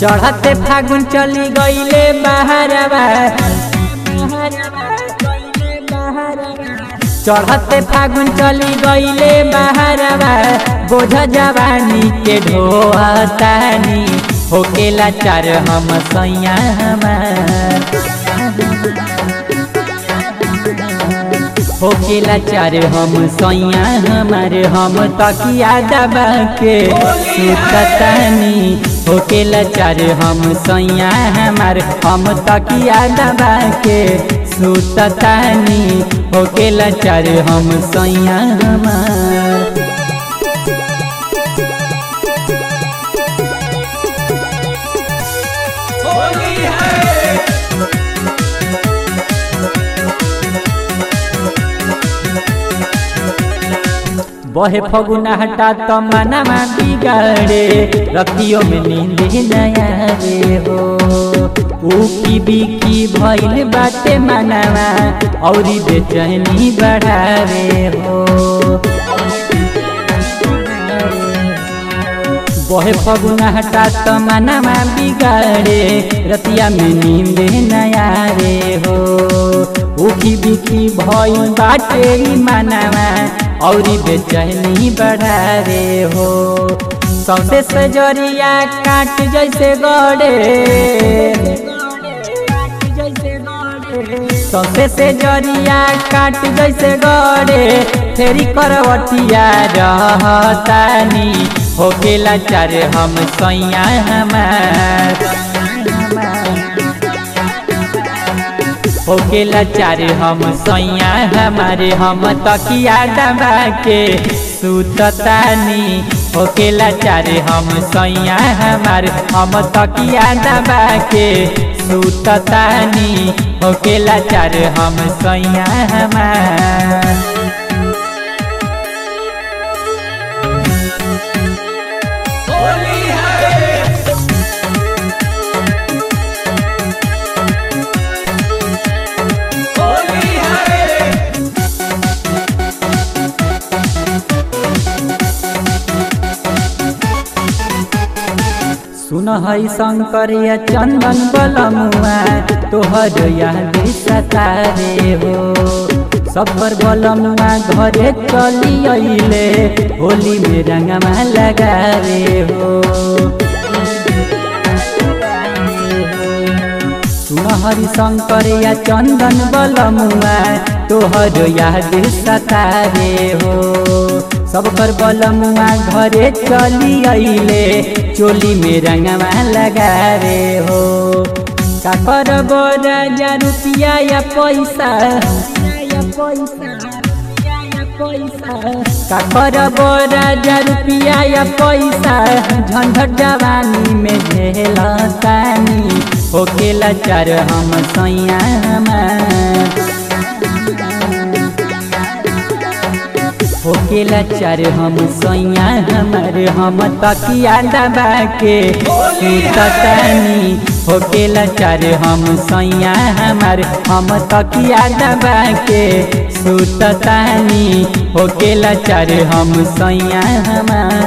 चढ़ते फागुन चली गईले बहरवा चढ़ते फागुन चली गईले बहरवा बोझ जवानी के ढोहतानी होकेला चार हम सैया हमार होकेला चार हम सैया हमारे हम तकिया दबा के सुततानी होकेला चार हम सैया हमारे हम तकिया दबा के सुततानी होकेला चार हम सैया हमार बहे फगुना हटा तो मनमा बिगाड़े रतियों में नींद नया रे हो ऊकी बीकी भइल बाटे मनवा औरी बेचैनी बढ़ावे हो बहे फगुना हटा तो मनमा बिगाड़े रतिया में नींद नया रे हो उखी बिखी भइल बाटे ई मनवा औरी बेचैनी बढ़ा रे हो सौसे सजरिया काट जैसे गड़े सौसे से जरिया काट जैसे गड़े फेरी करवटिया रहतानी होकेला चार हम सैया हमार होकेला चार हम सैया हमारे हम तकिया दबा के सुततानी होकेला चार हम सैया हमारे हम तकिया दबा के सुततानी होकेला चार हम सैया हमार सुन है शंकरिया चंदन बलमुआ तोहर याद सतारे हो सफर बलमुआ घरे चली अइले होली में रंगमा लगावे हो सुन हरि शंकरिया चंदन बलमुआ तोहर याद सतारे हो सब कर बलमुआ घरे चली अइले चोली में रंगवा लगावे हो का करब राजा रुपिया या पैसा का करब राजा रुपिया या पैसा झंझट जवानी में झेलतानी होकेला चार हम सैया हमार होकेला चार हम सैया हमार हम तकिया दबा के सुततानी होकेला चार हम सैया हमार हम तकिया दबा के सुततानी होकेला चार हम सैया हमार